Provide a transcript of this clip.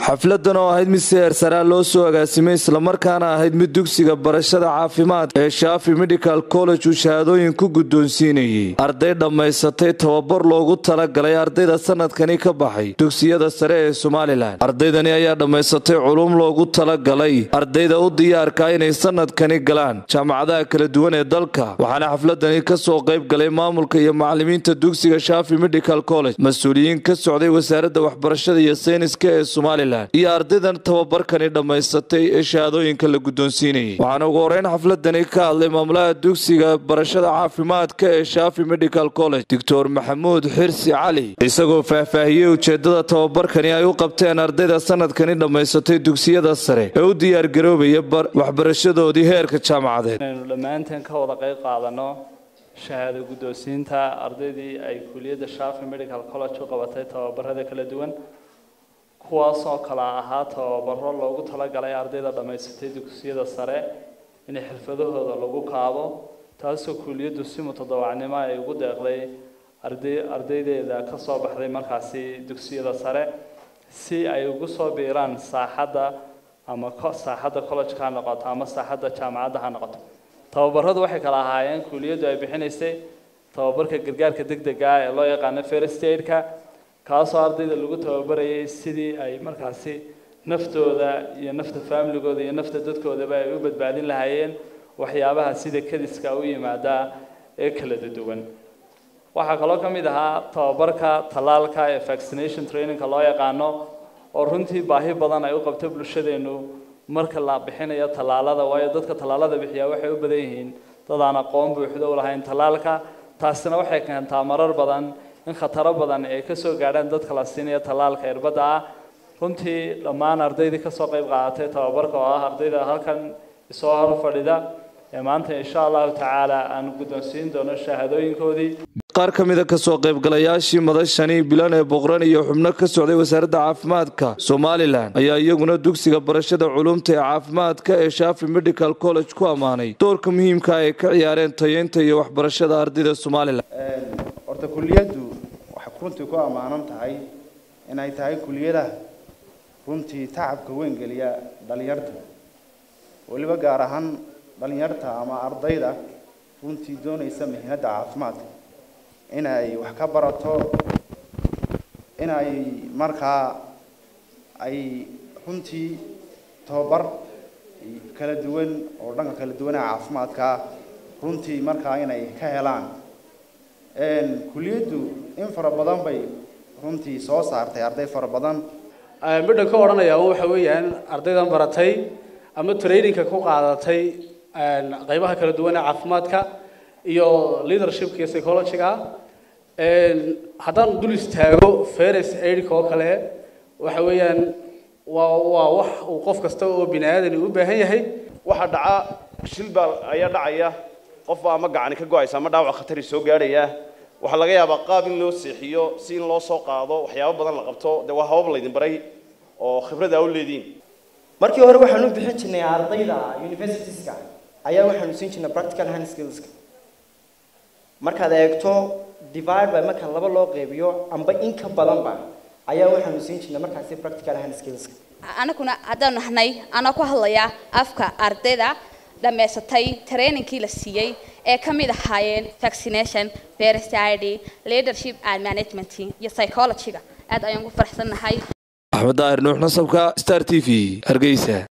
xafladan oo ahayd mid seer saraa loo soo agaasimay islamarkaana ahayd mid dugsiga barashada caafimaad ee shaafi medical college uu shahaadooyin ku guddoonsiinayey arday dhammaysatay tababar loogu talagalay ardayda sanadkani ka baxay dugsiyada sare ee somalilan ardaydani ayaa dhammaysatay culum loogu talagalay ardayda u diyaarka inay sanadkani galaan jaamacadaha kala duwan ee dalka waxaana xafladani kasoo qayb galay maamulka iyo macalimiinta dugsiga shaafi medical college mas-uuliyiin ka socday wasaaradda waxbarashada iyo sayniska ee somalilan iyo ardaydan tababarkani dhammaysatay ee shahaadooyinka la guddoonsiinayay waxaana ugu horeyn xafladani ka hadlay maamulaha dugsiga barashada caafimaadka ee shaafi medical college doctor maxamuud xirsi cali isagoo faahfaahiyey ujeedada tababarkani ay u qabteen ardayda sanadkani dhammaysatay dugsiyada sare ee u diyaargaroobaya waxbarashadoodii heerka jaamacadeed inaynu dhammaanteen ka wada qayb qaadano shahaado guddoonsiinta ardaydii ay kuliyadda shaafi medical college u qabatay tababarada kala duwan kuwaasoo kala ahaa tababaro loogu talagalay ardayda dhammaysatay dugsiyada sare in xirfadahooda lagu kaabo taasoo kuliyaddu si mutadawacnimo ay ugu deeqday arday ardaydeeda ka soo baxday markaasi dugsiyada sare si ay ugu soo biiraan saaxadda ama saaxadda college-ka ha noqoto ama saaxadda jaamacadda ha noqoto tababaradu waxay kala ahaayeen kuliyaddu ay bixinaysay tababarka gargaarka degdega ah ee loo yaqaano first aid-ka kaasoo ardayda lagu tababarayay sidii ay markaasi naftooda iyo nafta faamiligooda iyo nafta dadkoodaba ay u badbaadin lahaayeen waxyaabaha sida kadiska u yimaada ee kala duwan waxaa kaloo ka mid ahaa tababarka tallaalka ee vaccination trainingka loo yaqaano oo runtii baahi badan ay u qabto bulshadeenu marka la bixinayo tallaalada waayo dadka tallaalada bixiyaa waxay u badan yihiin dad aan aqoon buuxdo u lahayn tallaalka taasina waxay keentaa marar badan in khataro badan ay ka soo gaadhaan dadka la siinaya tallaalka irbadda ah runtii dhammaan ardaydii kasoo qayb qaadatay tababarka oo ah ardayda halkan isoo hor fadhida ee maanta insha allahu tacaala aan guddoonsiin doono shahaadooyinkoodii qaar ka mida kasoo qaybgalayaashii madashani bilan ee boqran iyo xubno ka socday wasaaradda caafimaadka somalilan ayaa iyaguna dugsiga barashada culumta ee caafimaadka ee shaafi medical college ku ammaanay doorka muhiimka ay ka ciyaareen tayeynta iyo waxbarashada ardayda somalilan horta kuliyaddu waxay runtii ku ammaanan tahay inay tahay kuliyadaha runtii tacabka weyn geliya dhalinyarta weliba gaar ahaan dhalinyarta ama ardayda runtii doonaysa mihnadda caafimaadka inay wax ka barato inay markaa ay runtii tababar kala duwan oo dhanka kala duwanaa caafimaadka runtii markaa inay ka helaan kuliyaddu in fara badan bay runtii soo saartay arday fara badan midhan ka odhanaya waxa weeyaan ardaydan baratay ama trainingka ku qaadatay qaybaha kala duwan ee caafimaadka iyo leadershipka iyo psychologyga haddaan dul istaago ferris aidka oo kale waxa weeyaan waa waa wax uu qof kasta oo bini aadani u baahan yahay waxaa dhaca shil baa ayaa dhacaya qof baa ama gacani ka go-aysa ama dhaawac khatari soo gaadhaya waxaa laga yaabaa qaab in loo seexiyo si in loo soo qaado waxyaabo badan la qabto dee waa habab laydin baray oo khibrad aa u leediin markii hore waxaan u bixin jirnay ardayda universitieska ayaa waxaanu siin jirnay practical hand skillska markaad eegto divide by marka laba loo qeybiyo amba in ka badanba ayaa waxaanu siin jirnay markaasi practical hand skillska anaguna haddaan nahnay anaa ku hadlaya afka ardayda dhammaysatay trainingkii la siiyey ee ka mid ahaayeen vaccination first id leadership and management iyo psychologyga aad ayaan ku faraxsannahay axmed daahir nuux nasabka star t v hargeysa